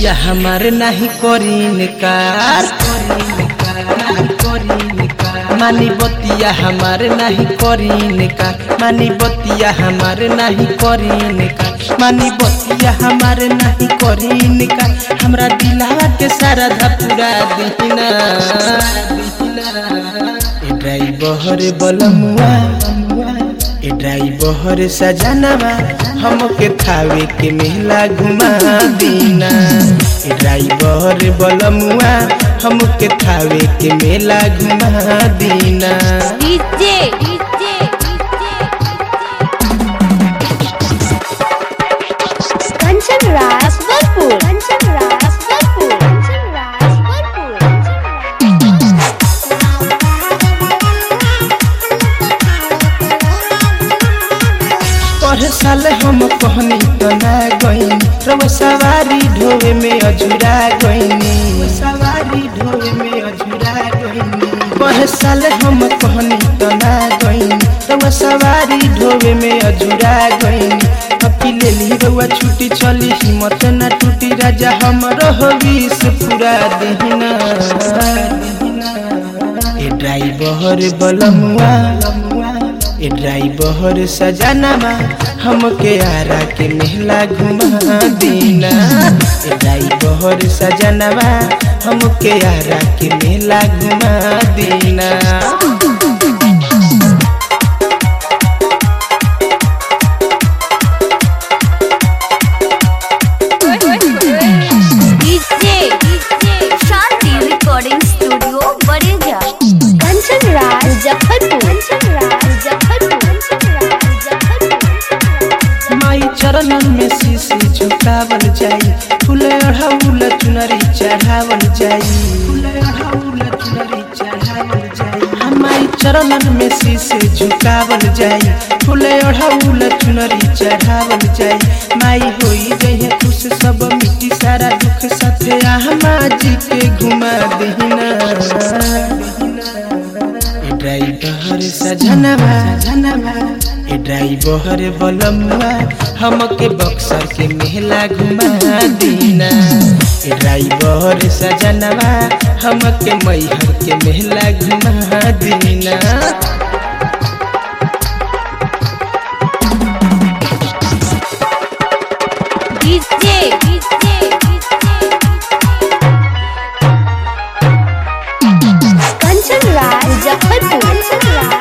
बतिया हमारे नहीं करीन कार मानी बतिया हमारे नहीं करीन का मानी बतिया हमारे नहीं करीन का मानी बतिया हमारे नहीं करीन का हमरा दिलावा के सारा धपुरा दीना ए ड्राइवर बलमुआ ए ड्राइवर सजनवा हमके थावे के मेला घुमा दीना ए ड्राइवर बलमुआ हमके थावे के मेला घुमा दीना डीजे डीजे कंचन राज बलपुर कंचन राज बलपुर कंचन राज पर साल हम कहनी तो ना गईनी रव सवारी ढोवे में अझुरा गईनी सवारी ढोवे में अझुरा गईनी पर साल हम कहनी तो ना गईनी रव सवारी ढोवे में अझुरा गईनी अपी ले ली रउआ छुट्टी चली हिम्मत ना टूटी राजा हमरो हो विष पूरा देहिना ए ड्राइवर बलमुआ ए ड्राइवर सजनवा हमके आरा के मेला घुमा दीना ए ड्राइवर सजनवा हमके आरा के मेला घुमा दीना DJ DJ Shanti recording studio Badeja Kanchan Raj Muzaffarpur Kanchan Raj Muzaffarpur Kanchan Raj Muzaffarpur माई चरणन में शीशी झुकावल जाई फूल अढ़ाउल चुनरी चढ़ावल जाई फूल अढ़ाउल चुनरी चढ़ावल जाई हमाई चरणन में शीशी झुकावल जाई फूल अढ़ाउल चुनरी चढ़ावल जाई माई होई गई खुश सब मिट्टी सारा दुख साथे आमा जी के घुमा देहिना ए ड्राइवर सजनवा सजनवा ए ड्राइवर बलमुआ हमके बक्सर के मेला घुमा दीना ए ड्राइवर सजनवा हमके मैहर के मेला घुमा दीना DJ DJ Kanchan Raj Muzaffarpur Kanchan Raj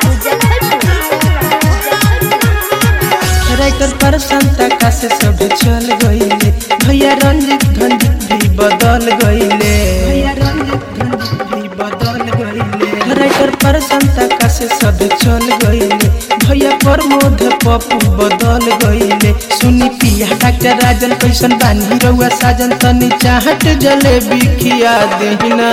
Muzaffarpur writer पर संता का से सब चल गईले भैया रंजित धंजित भी बदल गईले भैया रंजित धंजित भी बदल गईले राइटर पर संता का से सब चल गईले भैया प्रमोद पप्पू बदल गईले सुनी पिया डॉक्टर राजन कैसन बानी रउआ साजन तनी चाहत जलेबी खिया देहिना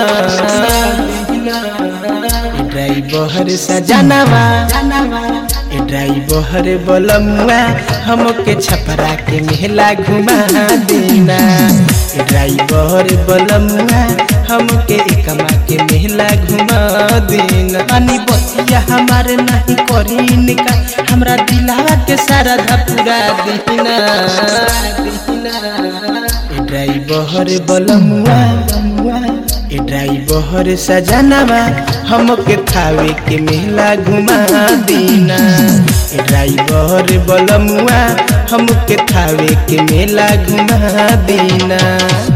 ड्राइवर सजनवा ए ड्राइवर बलमुआ हमके छपरा के मेला घुमा देना ए ड्राइवर बलमुआ हमके एकमा के मेला घुमा देना अनी बतिया हमारे नहीं करीन का हमरा दिलावा के सारा धपुरा देना ए ड्राइवर बलमुआ ए ड्राइवर सजनवा हमके थावे के मेला घुमा दीना ए ड्राइवर बलमुआ हमके थावे के मेला घुमा दीना